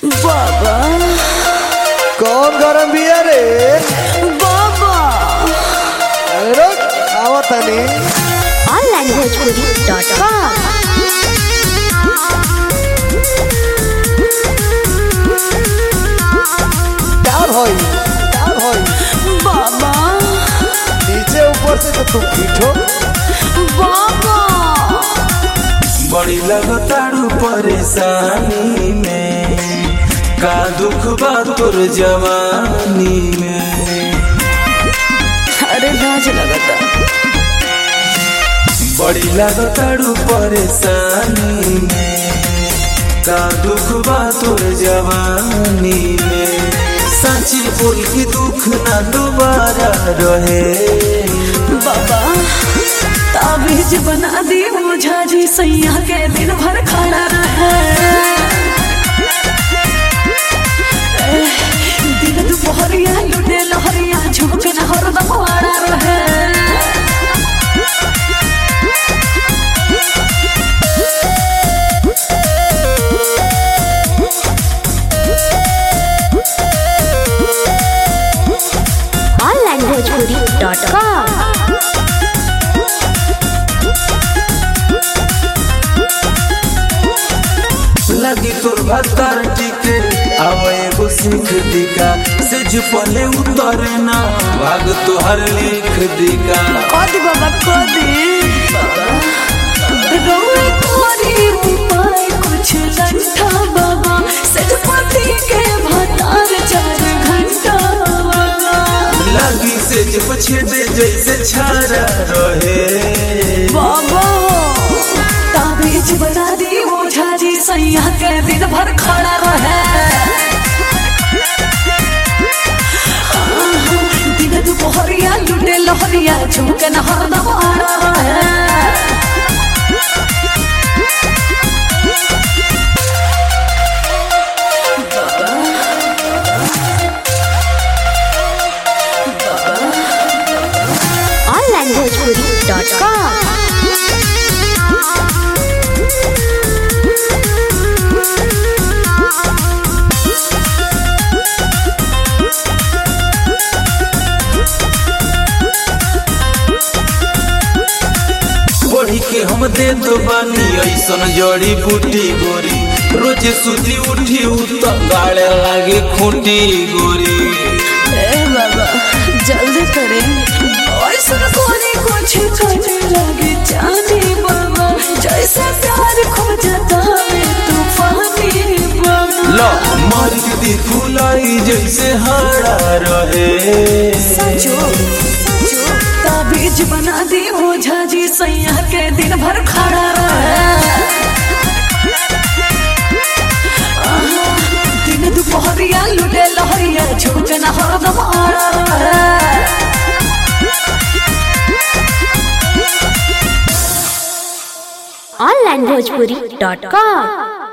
बाबा कौन गरम बिया रे बाबा अरे रुक आवत तनी onlinebhojpuri.com क्या भई क्या भई बाबा नीचे ऊपर से तो तुम पीठो बाबा बड़ी लगताड़ू परेशानी में का दुख बा तोर जवानी में अरे लाज लगता बड़ी लगताड़ू परेशानी में का दुख बा तोर जवानी में सच्ची बोल के दुख ना दोबारा रहे बाबा ताबीज बना दी ओझा जी सैया के दिन भर खड़ा रहे एह, दिन दुपहरिया लुटे लहरिया झुमक न हरदम आड़ा रहे onlinebhojpuri.com लगी तोर भत्तर टिके अब एगो सीख दिका से जुपले उतरे ना भाग तोहर लिख दिका कदी बाबा कदी रोए तोरी उपाय कुछ लंठा बाबा सजपति के भतार चार घंटा बाबा लगी से जब छेदे जैसे छारा रहे बाबा ताबीज बना दी ओझा जी सैया के दिन भर खड़ा रहे दिन दुपहरिया लुटे लहरिया झुमके न हरदम आड़ा रहे onlinebhojpuri.com बढ़ी के हम दे दो बानी ऐसन जड़ी बूटी गोरी रोज सुती उठी उत गाड़े लागे खूंटी गोरी ए बाबा जल्दी करे ऐसा कोने कुछ करने लगे जाने बाबा जैसे प्यार खो जाता है तूफानी बाबा लो मार के दी फुलाई जैसे हाड़ा रहे सचो सचो ताबीज बना दी ओझा जी सैया के दिन भर खड़ा रहे आहा, दिन दुपहरिया लुटे लहरिया झुमके न हरदम आड़ा रहे onlinebhojpuri.com